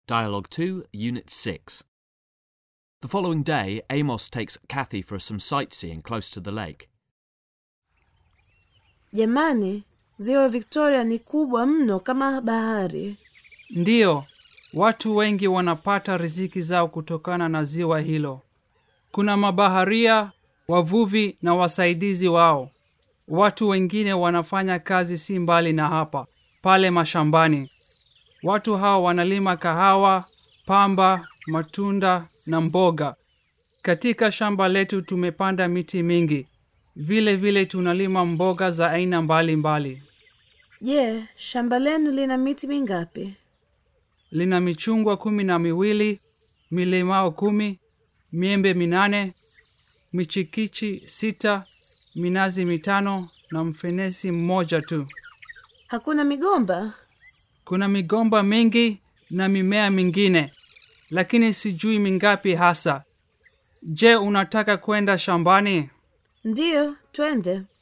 Dialogue 2, Unit 6. The following day, Amos takes Kathy for some sightseeing close to the lake. Jamani, ziwa Victoria ni kubwa mno kama bahari. Ndiyo, watu wengi wanapata riziki zao kutokana na ziwa hilo. Kuna mabaharia, wavuvi na wasaidizi wao. Watu wengine wanafanya kazi si mbali na hapa, pale mashambani. Watu hao wanalima kahawa, pamba, matunda na mboga. Katika shamba letu tumepanda miti mingi. Vile vile tunalima mboga za aina mbalimbali. Je, shamba lenu lina miti mingapi? lina michungwa kumi na miwili, milimao kumi, miembe minane, michikichi sita, minazi mitano na mfenesi mmoja tu. Hakuna migomba? Kuna migomba mingi na mimea mingine, lakini sijui mingapi hasa. Je, unataka kwenda shambani? Ndiyo, twende.